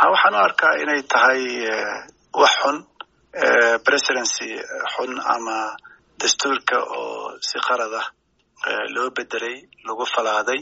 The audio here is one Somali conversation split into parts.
ha waxaan u arkaa inay tahay wax xun presidency xun ama dastuurka oo si qalad ah loo bedelay lagu falaaday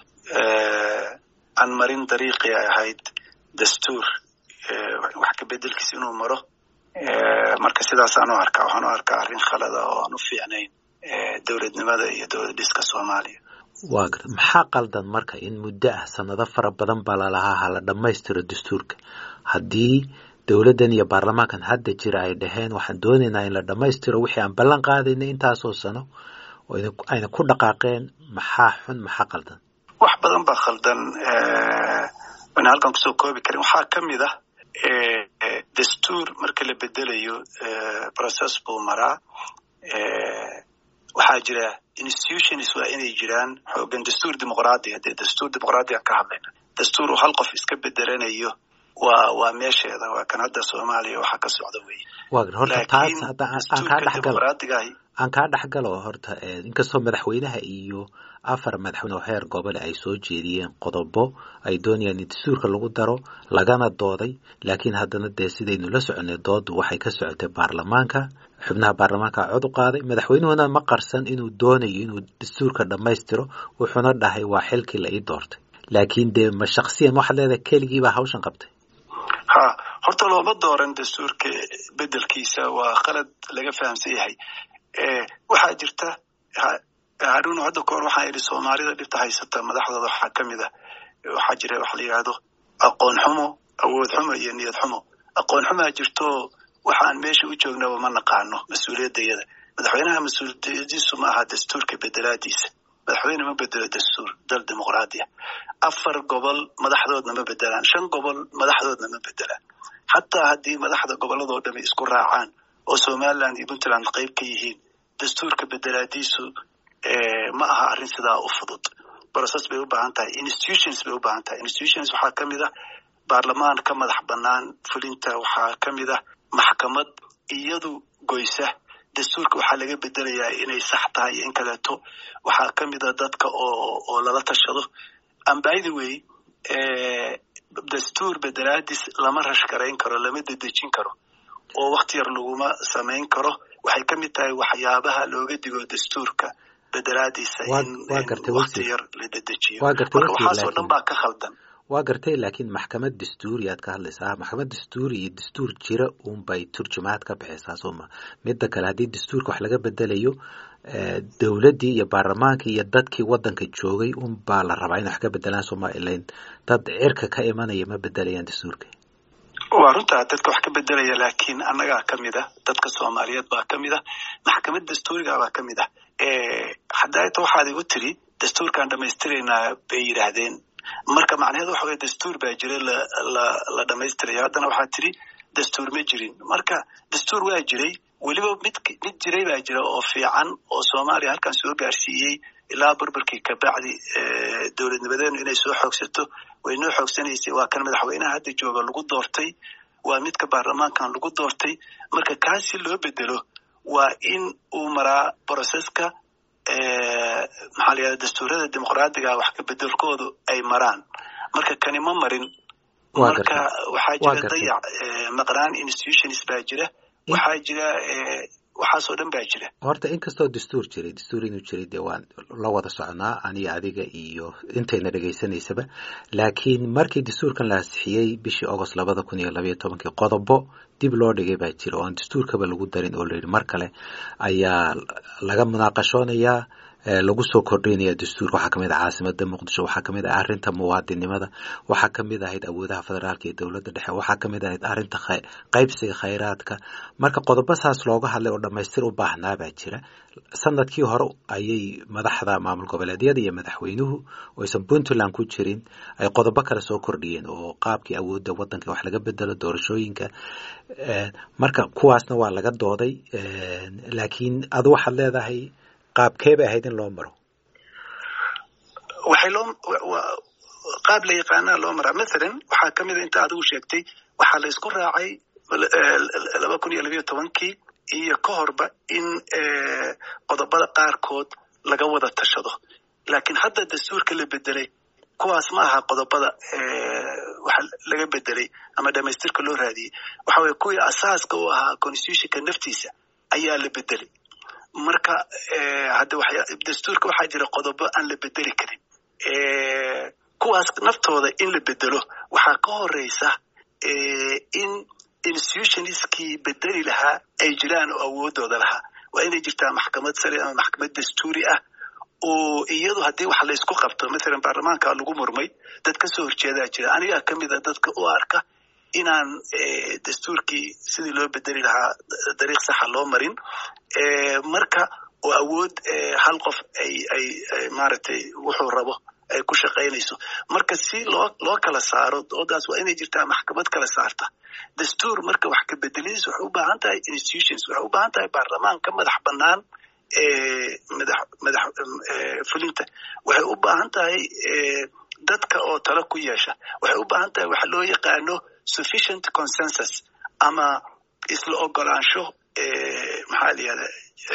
aan marin dariiqii ay ahayd dastuur wax ka bedelkiisa inuu maro marka sidaasaan u arkaa waxaan u arkaa arrin khalada oo aan u fiicnayn dowladnimada iyo dowlad dhiska soomaaliya waa garta maxaa qaldan marka in muddo ah sanado fara badan baa lalahaa hala dhammaystiro dastuurka haddii dowladdan iyo baarlamaankan hadda jira ay dhaheen waxaan doonaynaa in la dhammaystiro wixii aan ballan qaadaynay intaasoo sano ayna ku dhaqaaqeen maxaa xun maxaa qaldan wax badan baa khaldan wana halkan kusoo koobi karin waxaa ka mid ah dastuur marka la bedelayo process buu maraa waxaa jira institutions waa inay jiraan xoogan dastuur dimuqraadiya dee dastuur dimuqraadiya ka hadlayna dastuur uu hal qof iska bedelanayo waa waa meesheeda waa kan hadda soomaaliya waxaa ka socda wey waa gar horta taas hadda aan kaa dhexgalo aan kaa dhexgalo horta inkastoo madaxweynaha iyo afar madaxweyne oo heer gobole ay soo jeediyeen qodobo ay doonayaan in dastuurka lagu daro lagana dooday laakiin haddana dee sidaynu la soconay doodu waxay ka socotay baarlamaanka xubnaha baarlamaanka cod u qaaday madaxweynuhuna ma qarsan inuu doonayo inuu dastuurka dhammaystiro wuxuuna dhahay waa xilkii la ii doortay laakiin dee ma shaksiyan waxaad leedahay keligiibaa hawshan qabtay ha horta looma dooran dastuurka bedelkiisa waa qalad laga fahamsan yahay waxaa jirta harun hadda kahor waxaan idhi soomaalida dhibta haysata madaxdooda waxaa ka mid ah waxaa jira waxa la yidhahdo aqoon xumo awood xumo iyo niyad xumo aqoon xumaa jirto waxaan meesha u joognaba ma naqaano mas-uuliyadayada madaxweynaha mas-uuliyadiisu ma aha dastuurka bedelaadiisa madaxweyne ma bedelo dastuur dal dimuqraadiya afar gobol madaxdoodna ma bedelaan shan gobol madaxdoodna ma bedelaan xataa haddii madaxda gobolladoo dhami isku raacaan oo somaliland iyo puntland qayb ka yihiin dastuurka bedelaadiisu ma aha arrin sidaa u fudud process bay u baahan tahay institutions bay u baahan tahay institutions waxaa ka mid ah baarlamaan ka madax bannaan fulinta waxaa ka mid ah maxkamad iyadu goysa dastuurka waxaa laga bedelayaa inay sax tahay iyo in kaleeto waxaa ka mid a dadka oo oo lala tashado ambythe way dastuur bedelaadis lama rashgarayn karo lama dedejin karo oo wakti yar laguma samayn karo waxay ka mid tahay waxyaabaha looga digo dastuurka bedelaadiisa in wakti yar la dedejiyo marka waxaasoo dhan baa ka khaldan waa gartay laakiin maxkamad dastuuri aad ka hadlaysaa maxkamad dastuuri iyo dastuur jira unbay turjumaad ka bixaysaa sooma midda kale haddii dastuurka wax laga bedelayo dowladdii iyo baarlamaankii iyo dadkii waddanka joogay unbaa la rabaa in wax ka bedelaan sooma ilayn dad cirka ka imanaya ma bedelayaan dastuurka waa runtaa dadka wax ka bedelaya laakiin annagaa ka mid ah dadka soomaaliyeed baa ka mid ah maxkamad dastuuriga baa ka mid ah haddaata waxaad igu tiri dastuurkaan dhamaystiraynaa bay yidhaahdeen marka macnaheedu waxa weye dastuur baa jira la la la dhamaystirayo haddana waxaa tiri dastuur ma jirin marka dastuur waa jiray weliba mid mid jiray baa jira oo fiican oo soomaaliya halkan soo gaarsiiyey ilaa burburkii kabacdi dowladnimadeenu inay soo xoogsato way noo xoogsanaysay waa kan madaxweynaha hadda jooga lagu doortay waa midka baarlamaankan lagu doortay marka kaasi loo bedelo waa in uu maraa broseska maxaa la yihahda dastuurada dimuqraadiga wax ka bedelkoodu ay maraan marka kani ma marin marka waxaa jira dayac maqnaan institutions baa jira waxaa jira waxaasoo dhan baa jira horta inkastoo dastuur jiray dastuur inuu jiray dee waan la wada soconaa aniga adiga iyo intayna dhegaysanaysaba laakiin markii dastuurkan la ansixiyey bishii agost labada kun iyo labayo tobankii qodobo dib loo dhigay baa jira oo aan dastuurkaba lagu darin oo layidhi mar kale ayaa laga munaaqashoonayaa lagu soo kordhinaya dastuurka waxaa kamid ah caasimada muqdisho waxaa kamid ah arrinta muwaadinimada waxaa kamid ahayd awoodaha federaalka iyo dowladda dhexe waxaa kamid ahayd arrinta qaybsiga khayraadka marka qodobo saas looga hadlay oo dhamaystir u baahnaa baa jira sanadkii hore ayay madaxda maamul goboleedyada iyo madaxweynuhu oo aysan puntland ku jirin ay qodobo kale soo kordhiyeen oo qaabkii awoodda waddanka wax laga bedelo doorashooyinka marka kuwaasna waa laga dooday laakiin adu waxaad leedahay qaabkee bay ahayd in loo maro waxay loo qaab la yaqaanaa loo maraa mathalan waxaa ka mid a inta adigu sheegtay waxaa la isku raacay laba kun iyo labayo tobankii iyo ka horba in qodobada qaarkood laga wada tashado laakiin hadda dastuurka la bedelay kuwaas ma aha qodobada waxa laga bedelay ama dhamaystirka loo raadiyey waxa weye kuwii asaaska u ahaa constitutionka naftiisa ayaa la bedelay marka hadda dastuurka waxaa jira qodobo aan la bedeli karin kuwaas naftooda in la bedelo waxaa ka horeysa in institutionskii bedeli lahaa ay jiraan oo awoodooda lahaa waa inay jirtaa maxkamad sare ama maxkamad dastuuri ah oo iyadu haddii wax laysku qabto mathalan baarlamaanka lagu murmay dad kasoo horjeedaa jira anigaa kamid a dadka u arka inaan dastuurkii sidii loo bedeli lahaa dariiq saxa loo marin marka oo awood hal qof ay ay maaragtay wuxuu rabo ay ku shaqaynayso marka si loo loo kala saaro doodaas waa inay jirtaa maxkamad kala saarta dastuur marka wax ka bedeladiis waxay u baahan tahay institutions waxay u baahan tahay baarlamaan ka madax bannaan madax madax fulinta waxay u baahan tahay dadka oo talo ku yeesha waxay u baahan tahay waxa loo yaqaano sufficient consensus ama isla ogolaansho maxaa la yihahda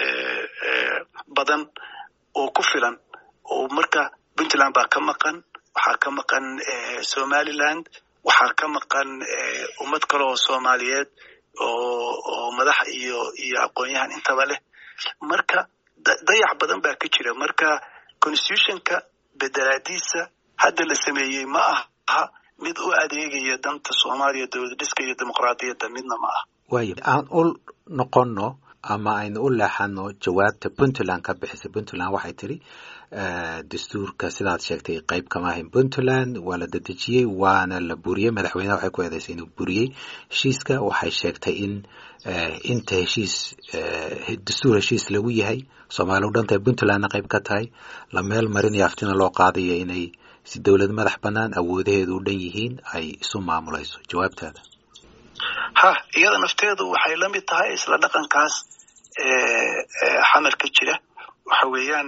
badan oo ku filan oo marka puntland baa ka maqan waxaa ka maqan somaliland waxaa ka maqan ummad kale oo soomaaliyeed oo oo madax iyo iyo aqoon-yahan intaba leh marka dayac badan baa ka jira marka constitutionka bedelaadiisa hadda la sameeyey ma aha mid u adeegaya danta soomaaliya dowlad dhiska iyo dimuqraadiyadda midna ma aha waaya aan u noqonno ama aynu u leexano jawaabta puntland ka bixisay puntland waxay tidhi dastuurka sidaad sheegtay qayb kama ahayn puntland waa la dedejiyey waana la buriyey madaxweyneha waxay ku eedeysay inuu buriyey heshiiska waxay sheegtay in inta heshiis dastuur heshiis lagu yahay soomaali u dhantahay puntlandna qayb ka tahay la meel marinayo aftina loo qaadayo inay si dowlad madax bannaan awoodaheedu u dhan yihiin ay isu maamulayso jawaabtaada ha iyada nafteedu waxay la mid tahay isla dhaqankaas xamarka jira waxa weeyaan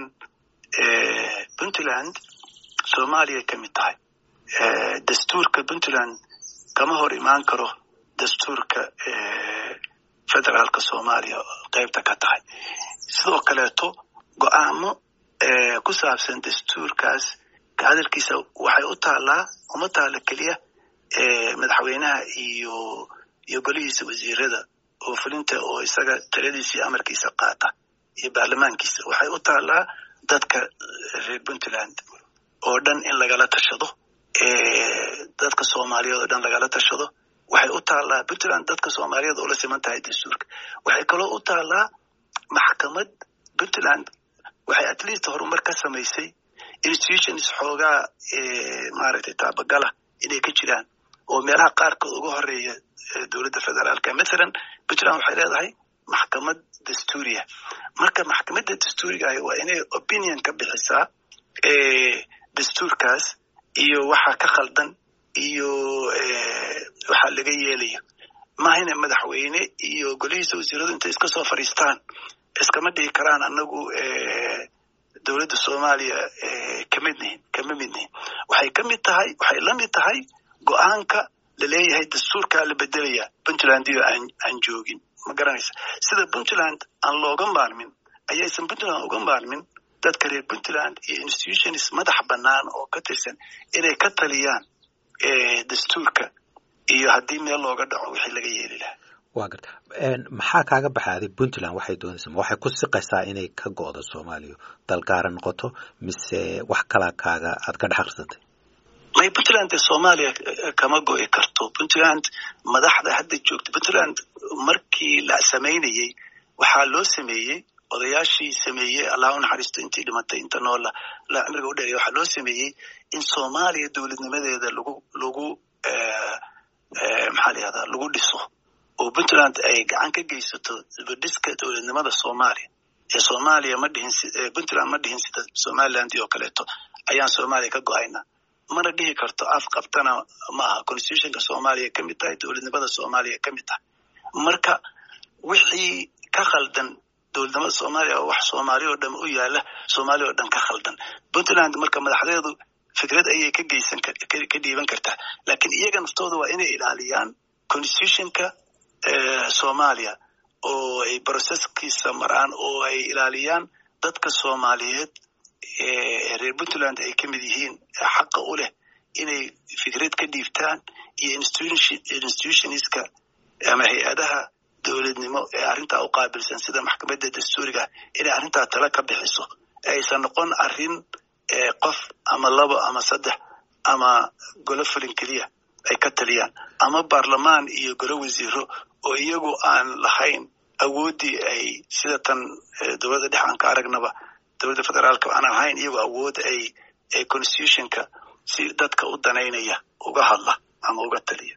puntland soomaaliya ka mid tahay dastuurka puntland kama hor imaan karo dastuurka federaalka soomaaliya qaybta ka tahay sidoo kaleeto go-aamo ku saabsan dastuurkaas ka hadalkiisa waxay u taallaa uma taalla keliya madaxweynaha iyo iyo golihiisa wasiirada oo fulinta oo isaga taladiisa iyo amarkiisa qaata iyo baarlamaankiisa waxay u taallaa dadka reer puntland oo dhan in lagala tashado dadka soomaaliyeed oo dhan lagala tashado waxay u taallaa puntland dadka soomaaliyeed oo la siman tahay dastuurka waxay kaloo u taallaa maxkamad puntland waxay at least horumar ka samaysay institutions xoogaa maaragtay taabagala inay ka jiraan oo meelaha qaarkood uga horeeya dowladda federaalka mathalan puntland waxay leedahay maxkamad dastuuriya marka maxkamadda dastuuriga ahi waa inay opinion ka bixisaa dastuurkaas iyo waxa ka khaldan iyo waxa laga yeelayo mahayna madaxweyne iyo golihiisa wasiiradu intay iska soo fadhiistaan iskama dhigi karaan anagu dowladda soomaaliya kamid nihin kama mid nihin waxay ka mid tahay waxay la mid tahay go-aanka laleeyahay dastuurkaa la bedelaya puntland iyo aan aan joogin ma garanaysa sida puntland aan looga maarmin ayaysan puntland uga maarmin dadka reer puntland iyo institutions madax bannaan oo ka tirsan inay ka taliyaan dastuurka iyo haddii meel looga dhaco wixii laga yeeli lahaa wa garta maxaa kaaga baxaaday puntland waxay doonaysa ma waxay ku siqaysaa inay ka go'do soomaaliya dalgaara noqoto mise wax kalaa kaaga aad ka dhex akhrisatay may puntland dee soomaaliya kama go'i karto puntland madaxda hadda joogta puntland markii la samaynayey waxaa loo sameeyey odayaashii sameeyey allah u naxariisto intii dhimatay inta noola la cimriga u dheereya waxaa loo sameeyey in soomaaliya dowladnimadeeda lagu lagu maxaa la yihahdaa lagu dhiso oo puntland ay gacan ka geysato dibadhiska dowladnimada soomaaliya ee soomaaliya ma dhihin puntland ma dhihin sida somaliland oo kaleeto ayaan soomaaliya ka go-ayna mana dhihi karto af qabtana ma aha constitutionka soomaaliya ka mid tahay dowladnimada soomaaliya ka mid tahay marka wixii ka khaldan dowladnimada soomaaliya oo wax soomaaliya oo dhan u yaala soomaaliya oo dhan ka khaldan puntland marka madaxdeedu fikrad ayay ka geysan ka dhiiban kartaa laakiin iyaga naftooda waa inay ilaaliyaan constitutionka soomaaliya oo ay processkiisa maraan oo ay ilaaliyaan dadka soomaaliyeed reer puntland ay ka mid yihiin xaqa u leh inay fikrad ka dhiibtaan iyo institutionska ama hay-adaha dowladnimo ee arrintaa u qaabilsan sida maxkamadda dastuuriga inay arrintaa tala ka bixiso aysan noqon arrin qof ama labo ama saddex ama golo fulin keliya ay ka taliyaan ama baarlamaan iyo golo wasiiro oo iyagu aan lahayn awooddii ay sida tan dowladda dhex aan ka aragnaba dowladda federaalka aan lahayn iyagu awood ay constitutionka si dadka u danaynaya uga hadla ama uga taliya